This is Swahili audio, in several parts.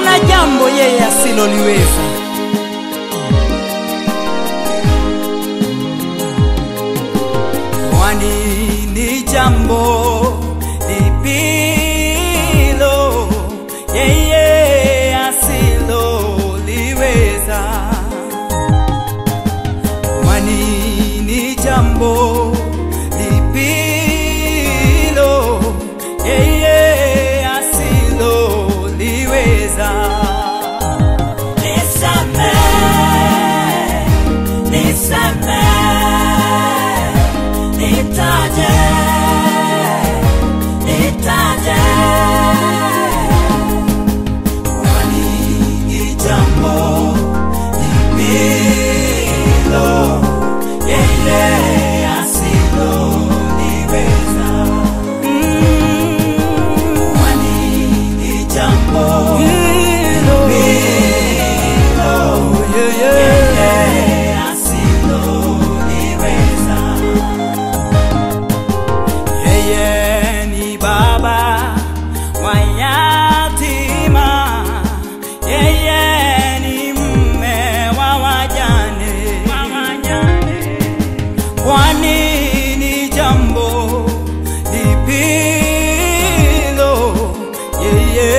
hamna jambo yeye asiloliweza. Kwani ni jambo lipilo yeye asiloliweza? Kwani ni jambo lipilo yeye asiloliweza? Nisamehe, nisamehe, nitaje, nitaje. Kwani ni jambo lipilo yeye asiloliweza. Kwani ni jambo Hilo, yeye yeye asiloliweza. Yeye ni baba wa yatima, yeye ni mme wa wajane. Kwani ni jambo lipilo yeye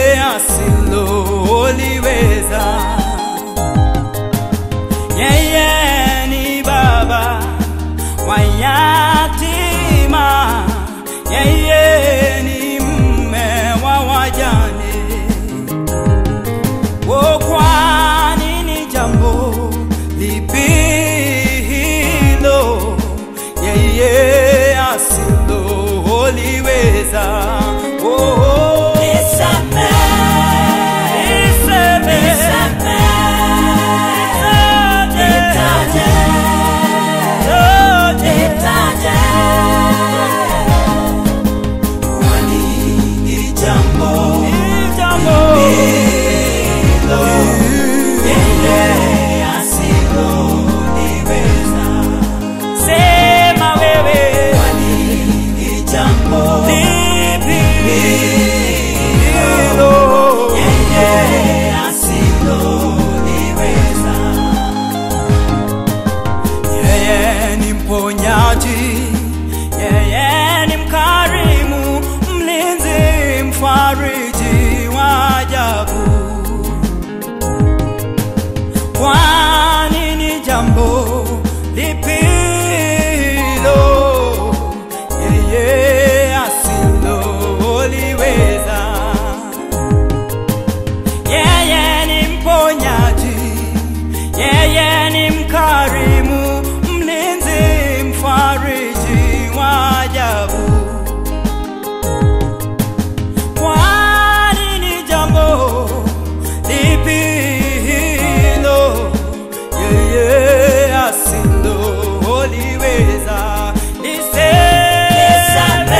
asiloliweza? Yeye ni baba wa yatima, yeye ni mme wa wajane. O, kwani ni jambo lipi hilo yeye asiloliweza? Oh, oh. Nisamehe, Niseme, nitaje, yote, nitaje. Kwani ni jambo ni jambo hilo yeye asiloliweza. Sema wewe Kwani ni jambo lipi hilo hilo yeye asiloliweza. Yeye ni mponyaji, yeye ni mkarimu, mlinzi, mfariji wa ajabu. Kwani ni jambo lipi hilo yeye asiloliweza? Yeye ni mponyaji, yeye ni mkarimu, mlinzi, mfariji wa ajabu. Kwani ni jambo lipi hilo yeye asiloliweza? Niseme,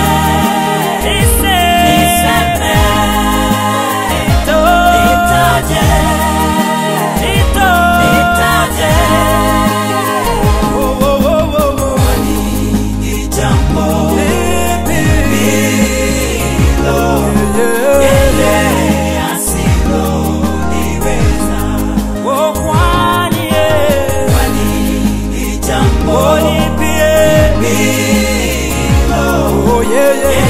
niseme, nito, nito, oh, oh, oh, oh, oh. Lipi hilo yeye Oh, kwani yeye Oh, lipi yeye Oh, yeye